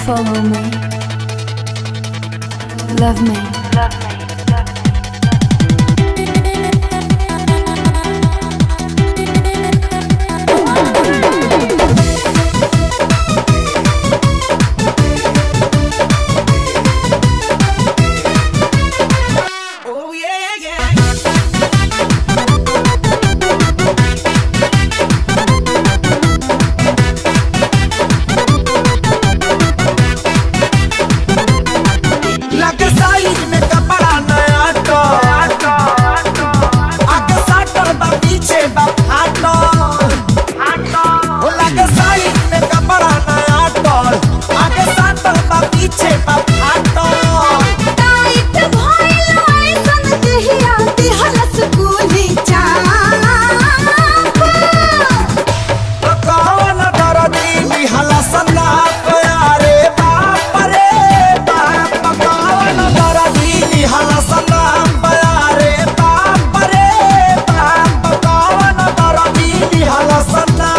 follow me. Love me. Love me. Oh yeah, yeah. लगे size में कपड़ा नया तो आगे साटर बा पीछे बा फाटो हो लगे साइज में कपड़ा नया तो आगे साटर बा पीछे बा फाटो टाइट भइल ऐसन देहिया दिहलस गोली चाप तो कौन दरदी निहला सना प्यारे बाप रे बाप कौन दरदी निहला सना प्यारे बाप रे बाप कौन दरदी निहला सना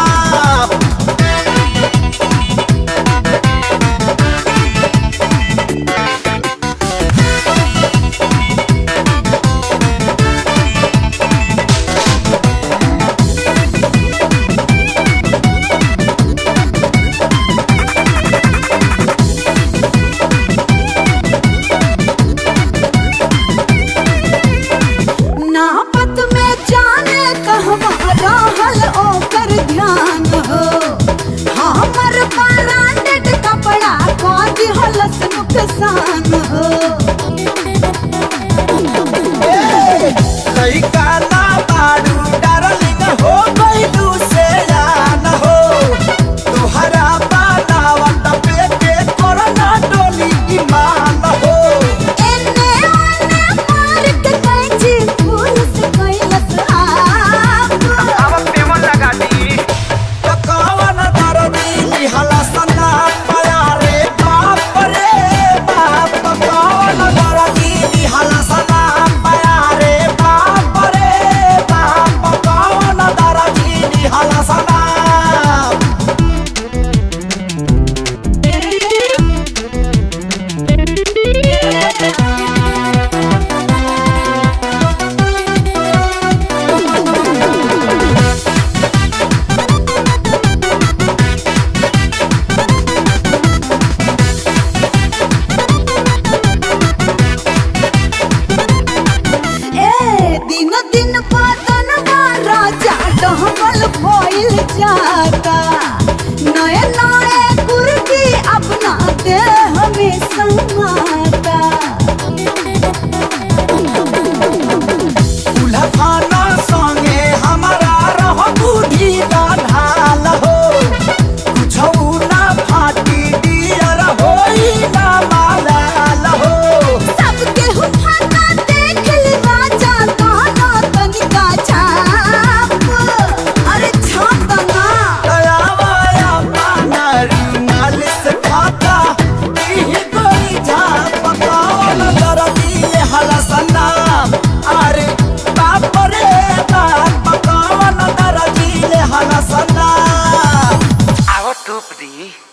नापत में जाने कहवा रहल ओकर ध्यान हो हमर ब्रांडेड कपड़ा को दिहलस नुकसान हो लइका ना बाड़ू डार्लिंग हो गइलू से जान हो तोहरा बनावट पे के कोरोना डोली ईमान हो एने ओने मार के कैंची फूल से कैलस आप तो कौन दरदी निहला सना प्यारे बाप रे बाप कौन दरदी निहला सना प्यारे बाप रे बाप कौन दरदी निहला सना ए दिन दिन पातन राजा डहबल भइल जाता नए नए कुर्ती अपना देह में समाता उलफाना संगे हमारा रह बूढ़ी ढाल हो कुछौ ना फाटी डियर होई ना मालाल हो सबके हुफाना देख ली राजा गाना तनिका छाप अरे छाप ना दयावाया पाना रुमाल से खाता इह गोरी झाप कौन दरदी ये हलसना अरे बाप रे बाप कौन दरदी ये हलसना आओ टूप दी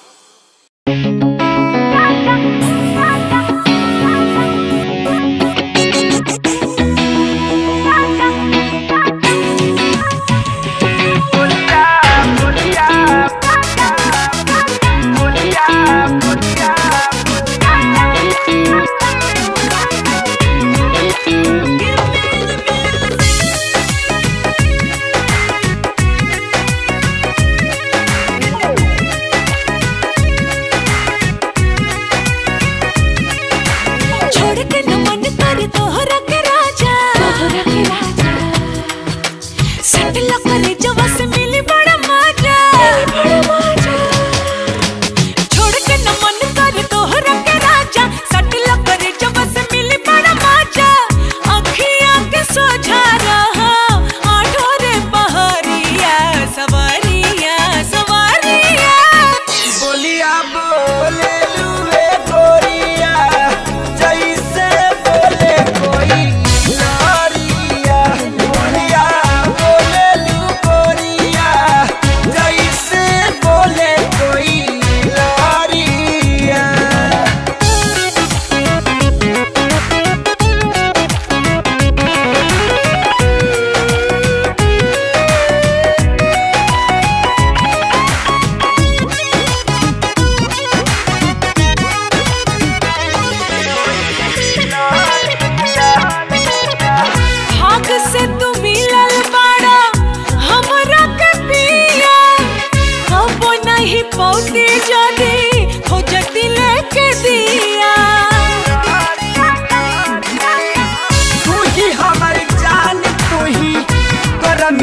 छोड़ के न मन कर तोहरा के राजा तोहरा के राजा सट लकरे जवा से मिली बड़ा मजा बड़ा मजा छोड़ के न मन कर तोहरा के राजा सट लकरे जवा से मिली बड़ा मजा अखियां के सोझा रहा आठोरे पहरिया सवारिया सवारिया बोलिया बोले लुए गोरिया जैसे बोले कोई नारिया बोलिया बोले लू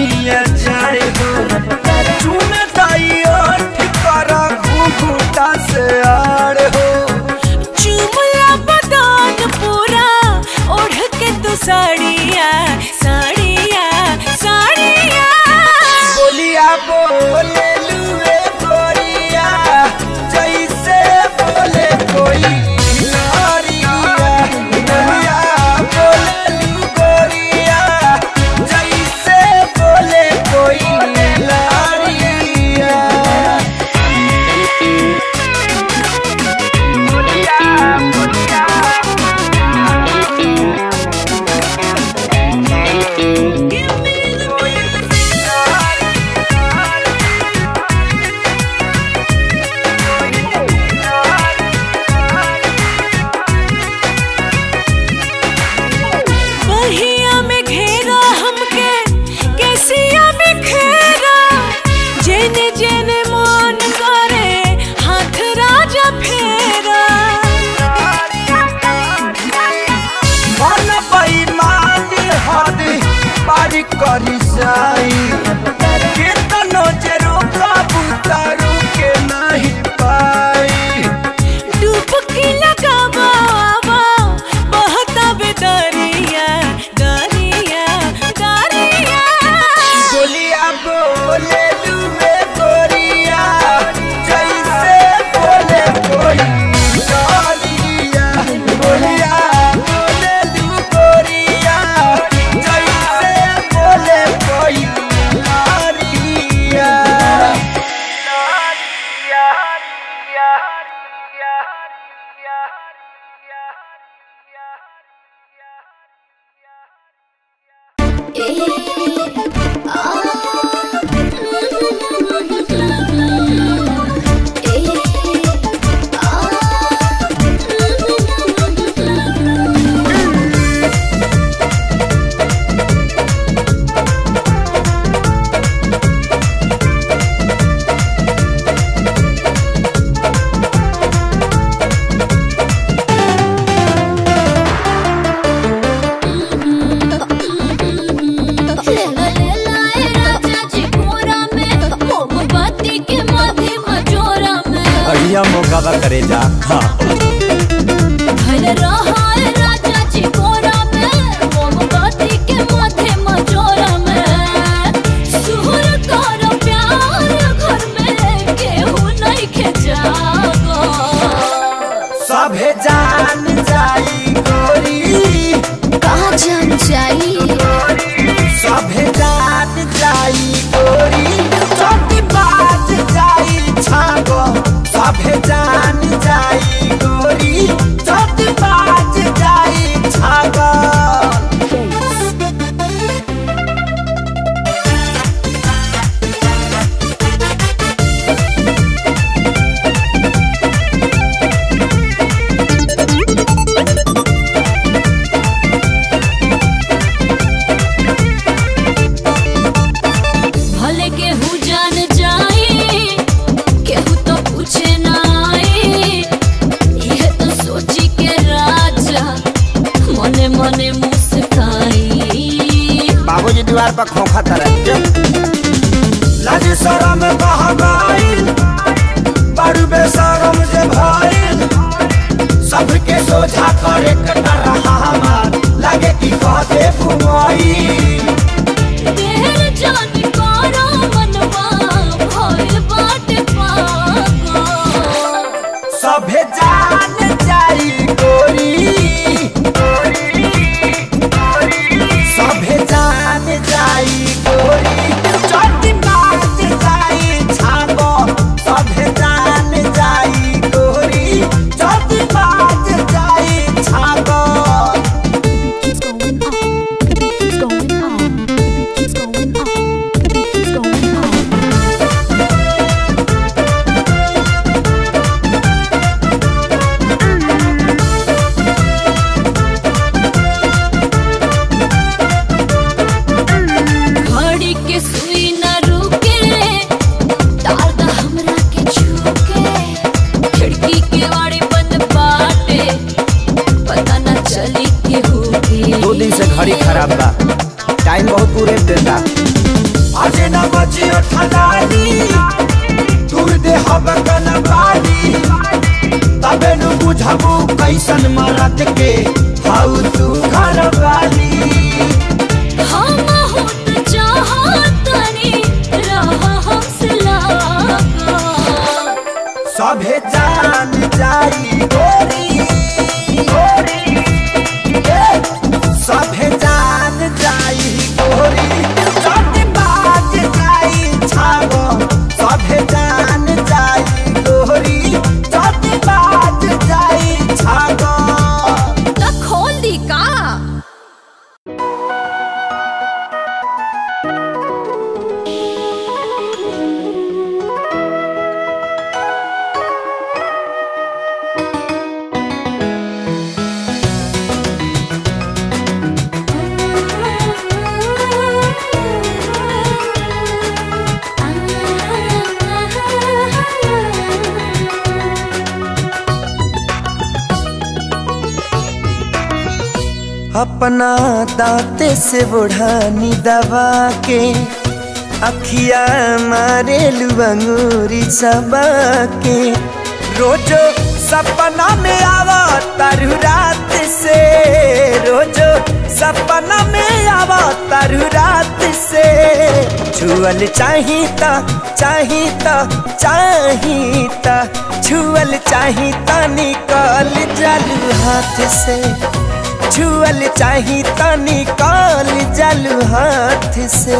धनिया जाए हो चुन दाइयो ठिकर घूघूटा से आड़ हो चुमला बदान पूरा ओढ़ के तू साड़िया साड़िया साड़िया बोलिया बोले लुए गोरिया जैसे बोले कोई नारिया बोलिया बोले लू गोरिया जैसे बोले कोई नारिया बहिया में घेरा हमके केसिया में घेरा जेने जेने मन करे हाथ राजा फेरा मन बेईमान हद पारी करी जाई केतनो जे रोकबू तारू के नहीं पाई डुबकी लगावा आवा बहता बेदरिया दरिया दरिया बोलिया बोले लुए गोरिया जैसे बोले कोई नारिया बोलिया बोले लू गोरिया जैसे बोले कोई नारिया लेला लेला ए राजा जी कोरा में मोमबत्ती के माथे मजोरा में बढ़िया मौका बा करे जा हाँ भल रहा ए राजा जी कोरा में मोमबत्ती के माथे मजोरा में सुर कर प्यार घर में केहू नहीं के जागो सभे जान जाई गोरी कहाँ जान जाई सभे जान जाई गोरी चोटी बाज जाई छागो सभे जान जाई गोरी चोटी बाज जाई छागो भले केहू जान जाई केहू तो पूछे ना आई यह तो सोची के राजा मने मने मुस्काई बाबूजी दीवार पर खोखा तरह लाज शरम बह गइल बड़ू बेशरम जे भइल सबके सोझा करे कटा रहा हमार लगे कि कहते फुमाई देर जान करो मनवा भइल बाटे पागल सभे जान जाई गोरी सभे जान जाई गोरी चोटी बाज जाई छागो सभे जान जाई गोरी चोटी बाज जाई छागो Keeps going on. Keeps going on. आज न बचियो ठलाली दूर दे हम कन बाली तबे नु बुझबू कैसन मरद के हाउ तू घर वाली हम होत चाहतनी रहा हमसे लागा सभे जान जाई गोरी गोरी ए, सभे जान जाई गोरी चट बाज जाई छागो सभे जान जाई गोरी चट बाज जाई छागो त खोल दी का अपना दांते से बुढ़ानी दबा के अखिया मारे लुबंगूरी सबा के रोजो सपना में आवा तारू रात से रोजो सपना में आवा तारू रात से छुअल चाहिता चाहिता चाहिता छुअल चाहिता निकल जालू हाथ से छुअल चाही त निकाल जलू हाथ से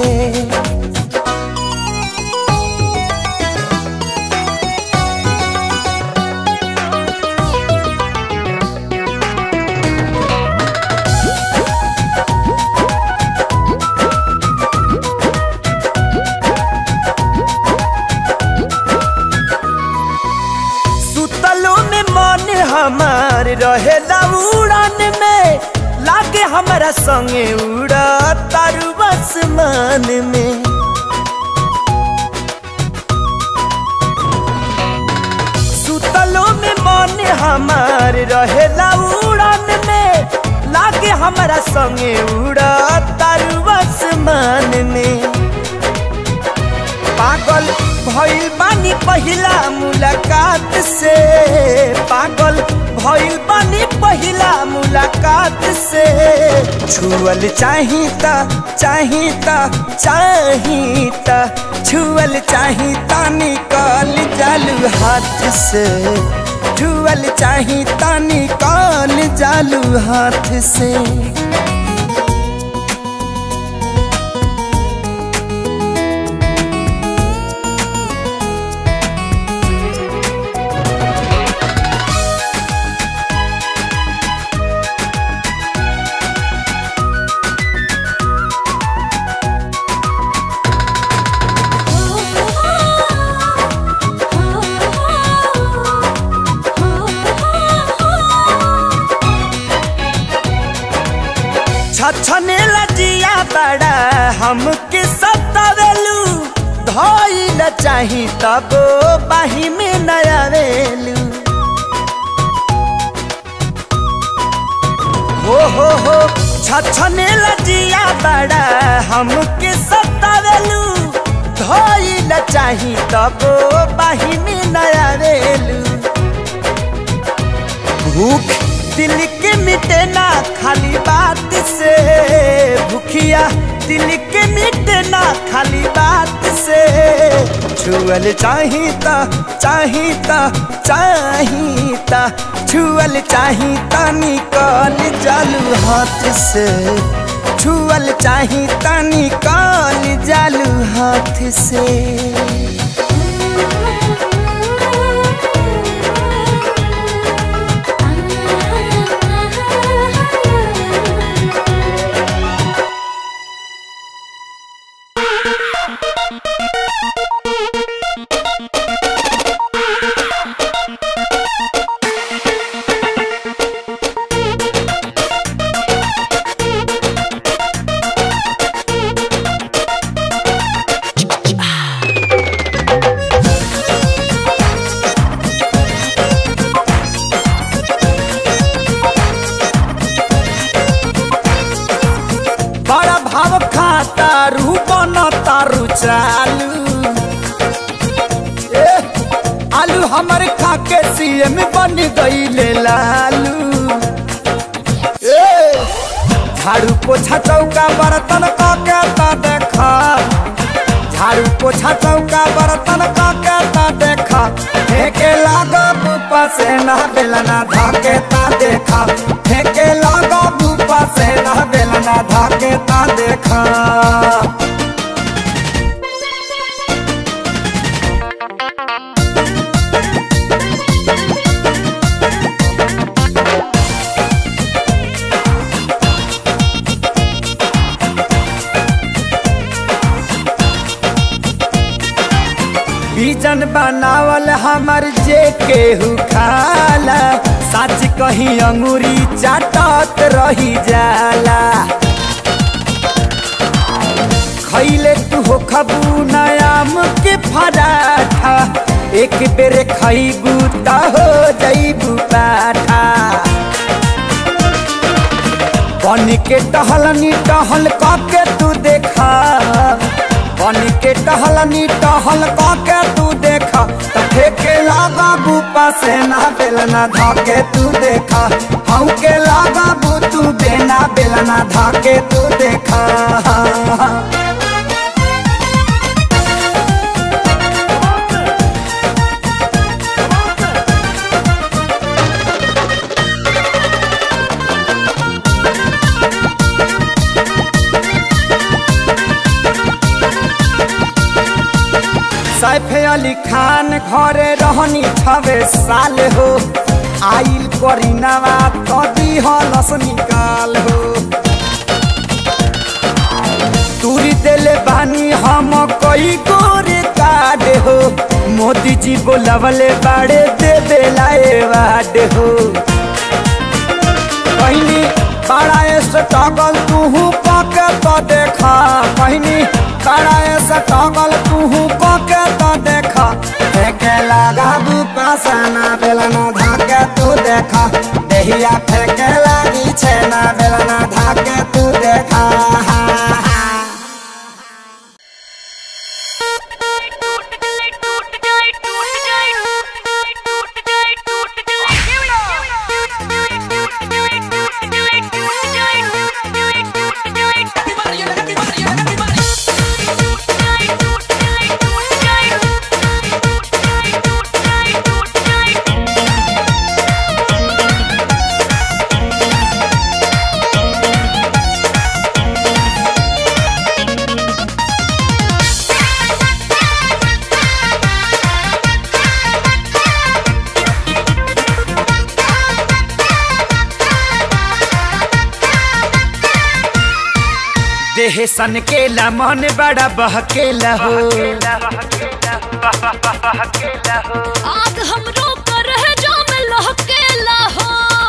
सुतलो में मन हमार रहेला उड़ान में लागे हमारा संगे उड़ा तारू आसमान में सुतलो में मन हमार रहेला उड़ान में लागे हमारा संगे उड़ा तारू आसमान में पागल भइल बानी पहिला मुलाकात से पागल भइल बानी पहिला मुलाकात से छुअल चाहिता चाहिता चाहिता छुअल चाहिता निकाल जालू हाथ से छुअल चाहिता निकाल जालू हाथ से छछने लजिया बड़ा हमके सतावेलू धइल चाही तब बाही में नयावेलू हो हो हो छछने लजिया बड़ा हमके सतावेलू धइल चाही तब बाही में नयावेलू भूख दिल के मिटे ना खाली बात से भूखिया दिल के मिटे ना खाली बात से छुअल चाहिता चाहिता चाहिता छुअल चाहिता निकाल जालू हाथ से छुअल चाहिता निकाल जालू हाथ से चालू ए, आलू हमर खाके सीएम बन गईले लालू ए, झाड़ू पोछा चौका बर्तन काके ता देखा झाड़ू पोछा चौका बर्तन काके ता देखा फेंके लागा बुपा से ना बेलना धाके ता देखा फेंके लागा बुपा से ना बेलना धाके ता देखा बीजन बनावल हमर जे केहू खाला सच कही अंगूरी चाटत रही जाला खैले तू हो खबू नयाम के फराठा एक बेर खैबू त हो जैबू पाठा बन के टहलनी टहल के तू देखा बन के टहलनी टहल के तू देखा त फेके लागा बुपा से ना बेलना धाके तू देखा हम के लागा बू तू बेना बेलना धाके तू देखा सैफ अली खान घरे रहनी छवे साल हो आइल करीनावा तो दिहलस निकाल हो तुरी देले बानी हम कई गोरे काड हो मोदी जी बोलवले बाड़े दे बेलाए वाड हो कहनी बड़ा स्ट्रगल तू पके तो देखा कहनी बड़ा स्ट्रगल तू पके तो देखा फेंके लगा बुपासना बेलना धाके तू देखा देहिया फेंके लगी छेना बेलना धाके तू देखा देह सन केला मन बड़ा बहकेला हो आग हमरो कर है जो में लहकेला हो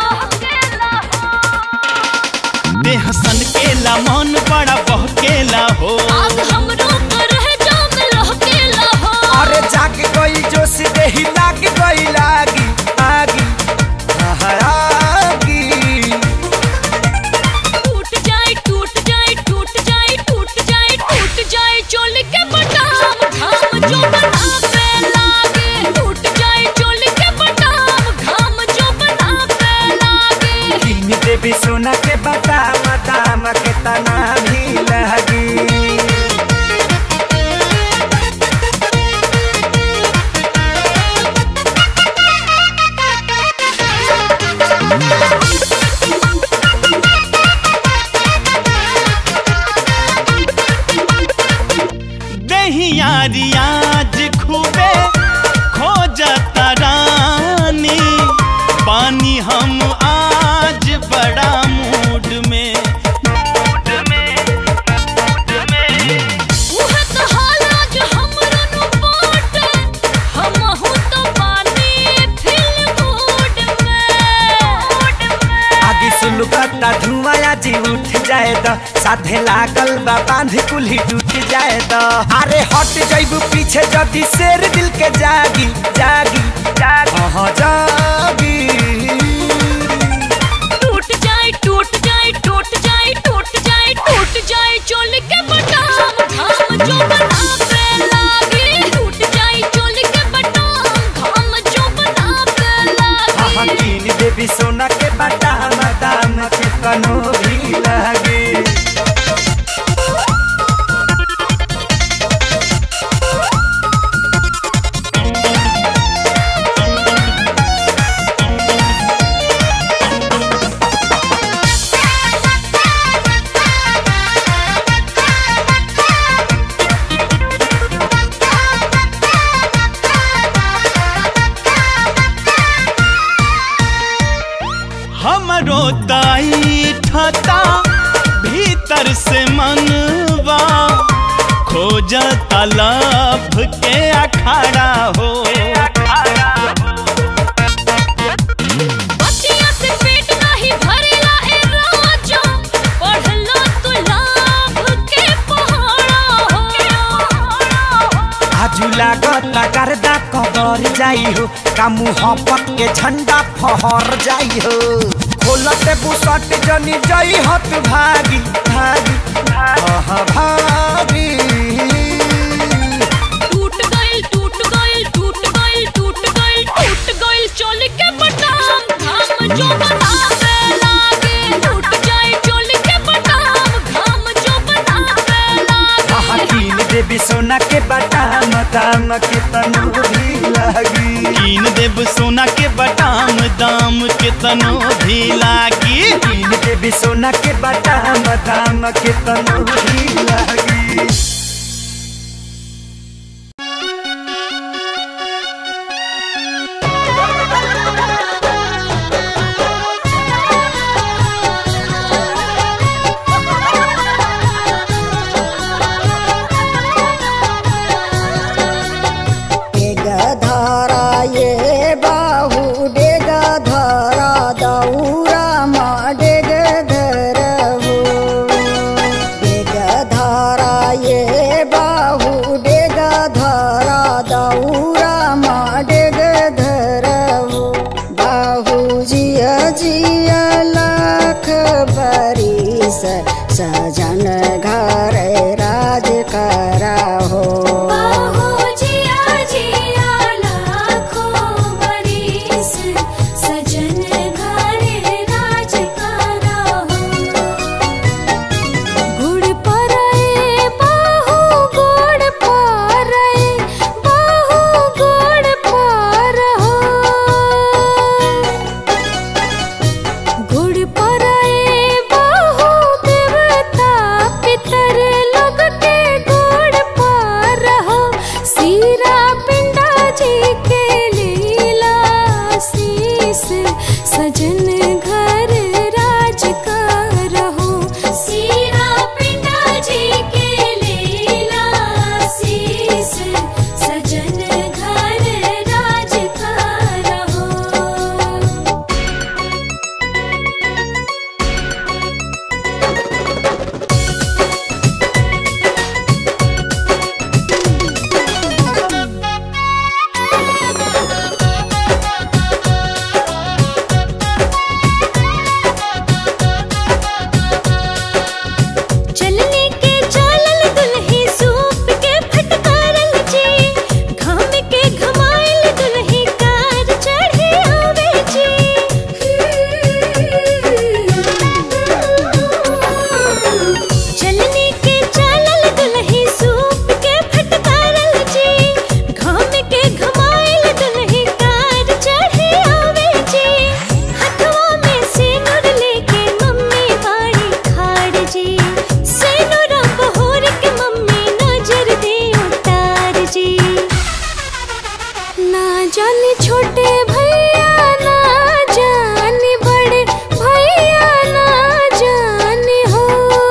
देह सन केला मन बड़ा बहकेला हो आग हमरो कर है जो में लहकेला हो अरे जाग गई जोश देही लाग गई लागी आगी आगी टूट जाए टूट जाए टूट जाए टूट जाए टूट जाए चोल के बटाम घाम जो बनावे लागे टूट जाए चोल के बटाम घाम जो बनावे लागे तीन देवी सोना के बदाम दाम के तना भी लगी दहिया रियाज खूबे खोजता रानी पानी हम आज बड़ा मूड में मूड में मूड में उहे तो हालाज हमरो नु बाटे हमहु तो पानी फिल मूड में आगे सुलगता धुआं जी उठ जाए द साधे लागल बा बांध कुल्ही टूट जाए द अरे हट जाइबू पीछे जदी शेर दिल के जागी जागी जागी हाँ जागी टूट जाए टूट जाए टूट जाए टूट जाए टूट जाए चोल के बटाम घाम जो बना बाजता लभ के अखाड़ा हो बतिया से पेट नाही भरेला ए राजा पढ़लो तू लाभ के पहाड़ा हो आजू लागत गर्दा कबर जाई हो का मुहब्बत के झंडा फहर जाई हो खोलते बुसट जनी जाई हत भागी भागी आहा भागी टूट गइल टूट गइल टूट गइल टूट गइल टूट गइल चोली के बटाम घाम जो बनावे लागे टूट जाए चोली के बटाम घाम जो बनावे आहा लागे कीन देवी सोना के बटाम दाम के तनु भी लागी कीन देब सोना के बटाम दाम के तनो भी लागी कीन देवी सोना के बटाम दाम के तनु भी लागी डेगधरा ये बाहु डेगधरा दौरा मा डेगधर हो डेगधरा ये बाहु डेगधरा दौरा मा डेगधर हो बाहु जिया जिया लाख बरिस सजन घर राज करा हो बाहो जिया जिया लाखों बरिस सजन घरे राज करा हो गुड़ परए बाहु गुड़ परए बाहु गुड़ पर हो गुड़ परए बाहु देवता पितर लोग के गुड़ पर हो सीरा पिंडा जी के लीला शीस सजन घर राज का रहो सीरा पिंडा जी के लीला शीस सजन घर राज का रहो चलने के चालल दुल्ही सूप के फटकारल जी घाम के घमाइल दुल्ही कार चढ़े आवे जी चलने के चालल दुल्ही सूप के फटकारल जी घाम के घमाइल दुल्ही कार चढ़े आवे जी हथवा में सिनुर लेके मम्मी बाड़ी खाड़ जी सिनुर बहोर के मम्मी नजर दे उतार जी ना जाने छोटे भैया ना जाने बड़े भैया ना जाने हो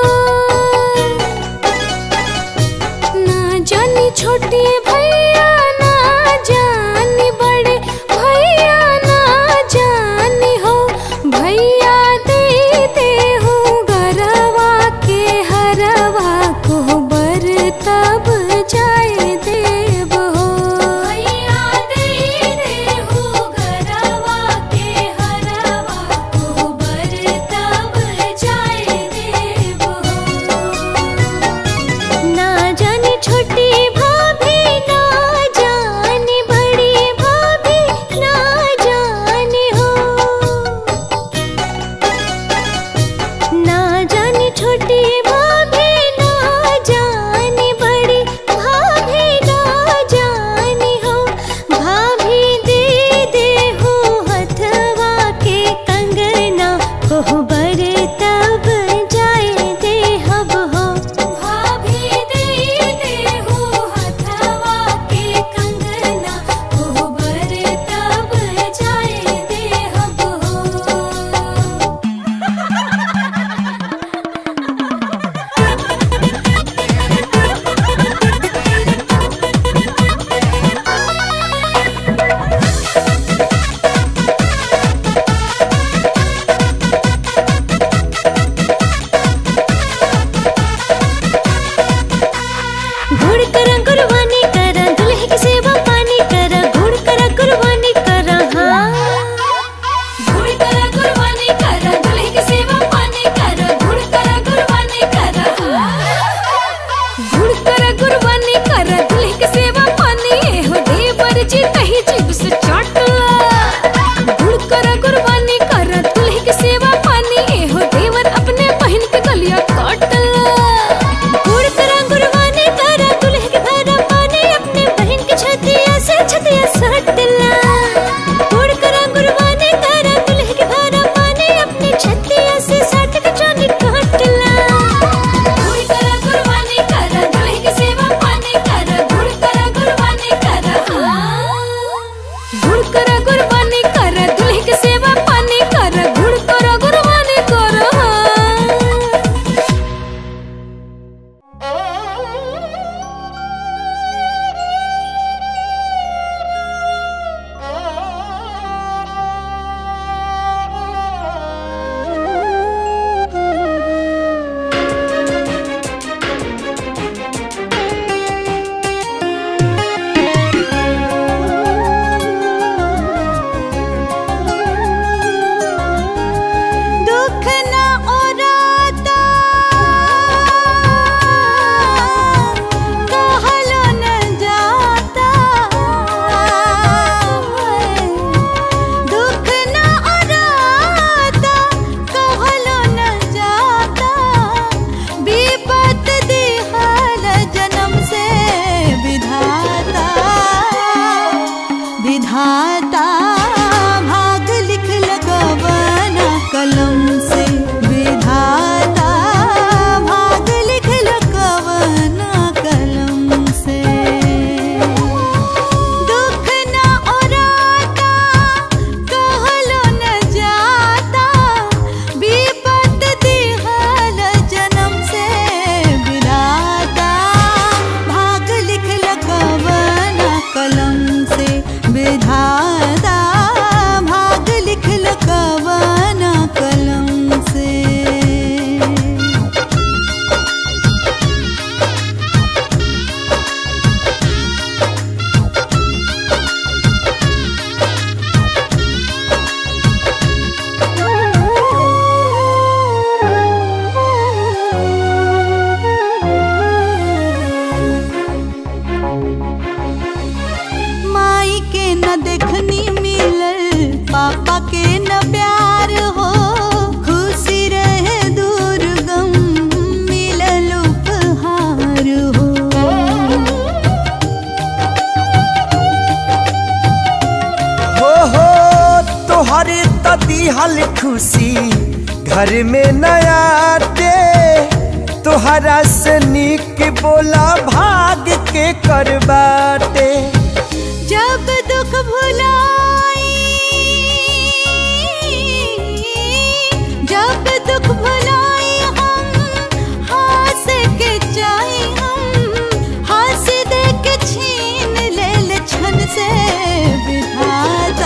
ना जाने छोटे भैया ना जाने बड़े भैया ना जाने हो भैया दे दे हो गरवा के हरवा को बर तब जाए देव हो भैया दे दे हो गरवा के हरवा को बर तब जाए देव हो ना जाने छोटी भाभी ना देखनी मिलल पापा के न प्यार हो खुशी रहे दूर गम मिलल उपहार हो हो हो तोहरे त दिहल खुशी घर में नया दे तोहरा से निक बोला भाग के करबाटे जब दुख भुलाई जब दुख भुलाई हम हंस के चाहे हम हंस दे के छीन ले ले छन से विधाता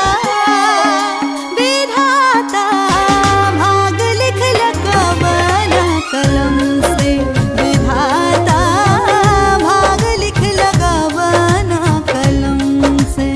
विधाता भाग लिख लगवाना कलम से विधाता भाग लिख लगवाना कलम से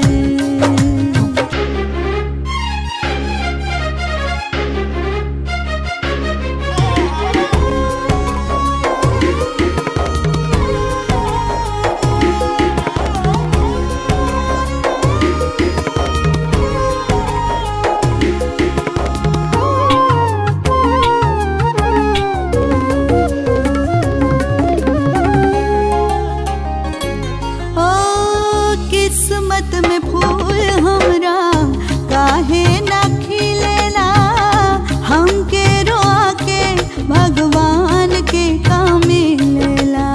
ओ किस्मत में फूल हमरा काहे ना खिलेला हमके रोआ के भगवान के काम मिलेला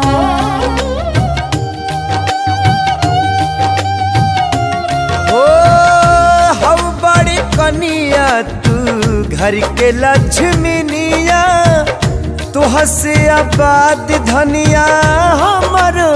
ओ हम बड़ी कनिया तू घर के लक्ष्मीनिया तू हसे आबाद धनिया हमर